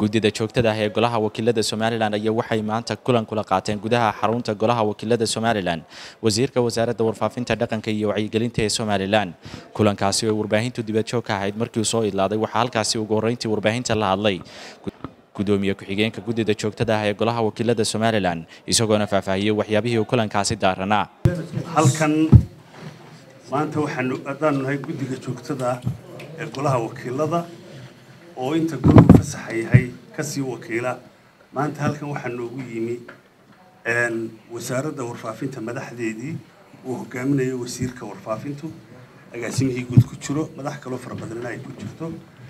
guddida joogtada ah ee golaha wakiilada somalilan ayaa waxay maanta kulan kula qaateen gudaha xarunta golaha wakiilada somalilan wasiirka wasaaradda warfaafinta dhaqanka iyo wacyigelinta ee somalilan kulankaasi oo warbaahintu dibadjoog ka ahayd markii uu soo idlaaday waxaa halkaasi ugu horreyntii warbaahinta la hadlay gudoomiye ku-xigeenka guddida joogtada ah ee golaha wakiilada somalilan isagoona faahfaahiyey waxyaabihii uu kulankaasi daaranaa halkan maanta waxaanu haddaanu nahay guddiga joogtada ee golaha wakiilada oo inta goluhu fasaxa yahay kasii wakiila maanta halkan waxaa noogu yimi wasaaradda warfaafinta madaxdeedii uu hogaaminayo wasiirka warfaafintu agaasimihii guud ku jiro madax kaloo fara badanina ay ku jirto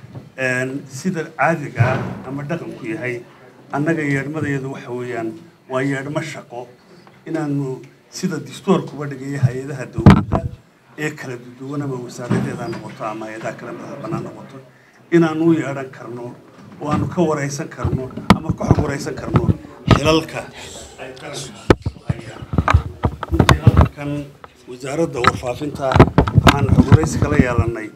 sida caadiga ah ama dhaqanku yahay annaga yeedhmadayadu waxa weeyaan waa yeedhmo shaqo inaanu sida distoorkuba dhigaya hay-adaha dowladda ee kala duwan ama wasaaradeeda noqoto ama hay-adaha kale madaxa bannaan noqoto inaanu u yeedhan karno oo aanu ka waraysan karno ama ka xog waraysan karno xilalka ay qaranku hayaan runtii halkan wasaaradda warfaafinta waxaan xog waraysi kala yeelanay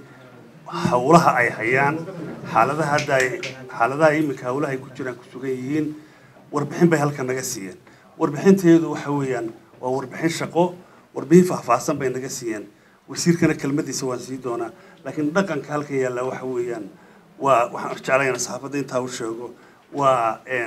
howlaha ay hayaan xaaladaha hadda ay xaaladaha iminka howlaha ay ku jiraan ku sugan yihiin warbixin bay halkan naga siiyeen warbixinteedu waxa weeyaan waa warbixin shaqo warbixin faahfaahsan bay naga siiyeen wasiirkana kelmadiisa waan sii doonaa laakiin dhaqanka halkan yaalla waxa weeyaan waa waxaan jeclayna saxaafadda intaa u sheego waa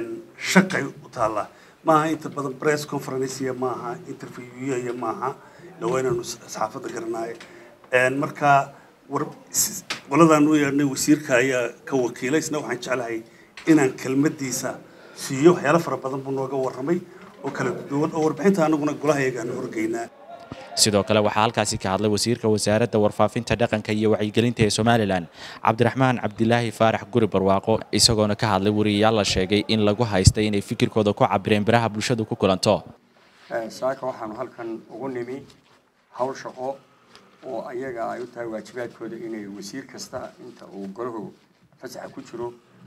shaqay u taallaa maaha inta badan press conference iyo maaha interview iyo maaha dhawaa inaanu saxaafadda garanaayo marka war qoladaan u yeedhnay wasiirka ayaa ka wakiilay isna waxaan jeclahay inaan kelmadiisa siiyo waxyaalo fara badan buu nooga warramay oo kala duwan oo warbixinta anaguna golahayagaan horgeynaa sidoo kale waxaa halkaasi ka hadlay wasiirka wasaaradda warfaafinta dhaqanka iyo wacyigelinta ee somalilan cabdiraxmaan cabdilaahi faarax guri barwaaqo isagoona ka hadlay wariyayaal la sheegay in lagu haystay inay fikirkooda ku cabireen biraha bulshadu ku kulanto saaka waxaanu halkan ugu nimi howl shaqo oo ayaga ay u tahay waajibaadkooda inay wasiir kasta inta uu golahu fasaxa ku jiro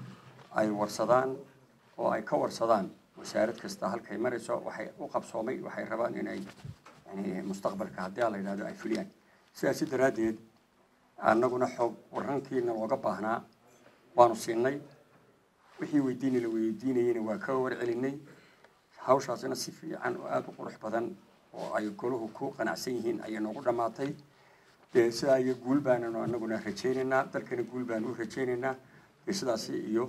ay warsadaan oo ay ka warsadaan wasaarad kasta halkay marayso waxay u qabsoomay waxay rabaan inay yani mustaqbalka haddii a la yidhahdo ay fuliyaan sidaasi daraaddeed annaguna xoog warrankiina looga baahnaa waanu siinay wixii weydiini la weydiinayeyna waa ka warcelinay hawshaasina si fiican oo aada u qurux badan oo ay golahu ku qanacsan yihiin ayay noogu dhammaatay dee sidaa iyo guul baananu annaguna rajaynaynaa dalkana guul baanu u rajaynaynaa dee sidaasi iyo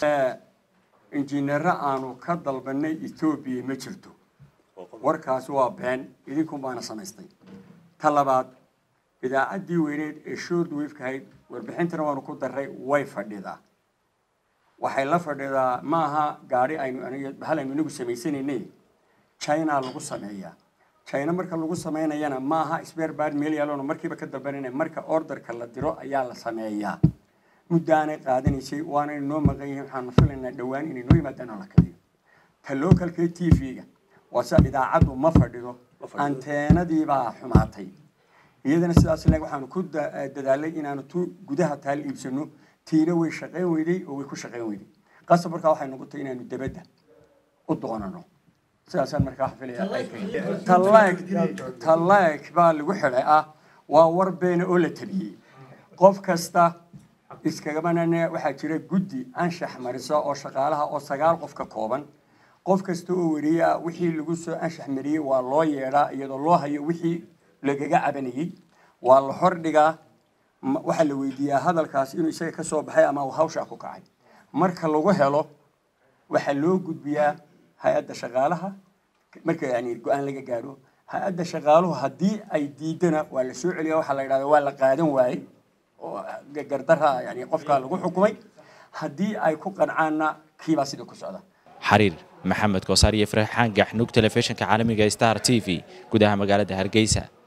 injineero aanu ka dalbanay etoobiya ma jirto warkaasi waa been idinkun baana samaystay ta labaad idaacaddii weyneed ee short wafekahayd warbixintana waanu ku darray way fadhidaa waxay la fadhidaa maaha gaari aynu hal aynu inagu samaysanaynay china lagu sameeyaa china marka lagu samaynayana maaha sberbad meel yaaloona markiiba ka dalbanayna marka orderka la diro ayaa la sameeyaa muddaanay qaadanaysay waana inoo maqan yihiin waxaanu filaynaa dhowaan inay noo yimaadaan oo la kaliyo ta localka t v-ga waa sida idaacaddu ma fadhido anteenadiibaa xumaatay iyadana sidaas leg waxaanu ku dadaalay inaanu tu gudaha taal iibsano tiina way shaqayn weyday oo way ku shaqayn weyday qasab markaa waxay noqotay inaanu debadda u doonano sidaasaan markaa filaya talaeg baa lagu xidhay ah waa war beena oo la tabiyey qof kasta iskagamanane waxaa jira guddi anshax marisa oo shaqaalaha oo sagaal qof ka kooban qof kasta oo wariye ah wixii lagu soo anshax mariyey waa loo yeedhaa iyadoo loo hayo wixii lagaga cabanayey waa la hordhigaa waxaa la weydiiyaa hadalkaas inuu isaga ka soo baxay ama uu hawshaa ku kacay marka lagu helo waxaa loo gudbiyaa hay-adda shaqaalaha marka yani go-aan laga gaadho hay-adda shaqaaluhu haddii ay diidana waa la soo celiya waxaa la yidhahda waa la qaadan waayey oo gardara yani qofkaa lagu xukumay haddii ay ku qancaanna kiibaa sidii ku socda xariir maxamed koosaar iyo farxaan gaxnug telefishinka caalamiga star t v gudaha magaalada hargeysa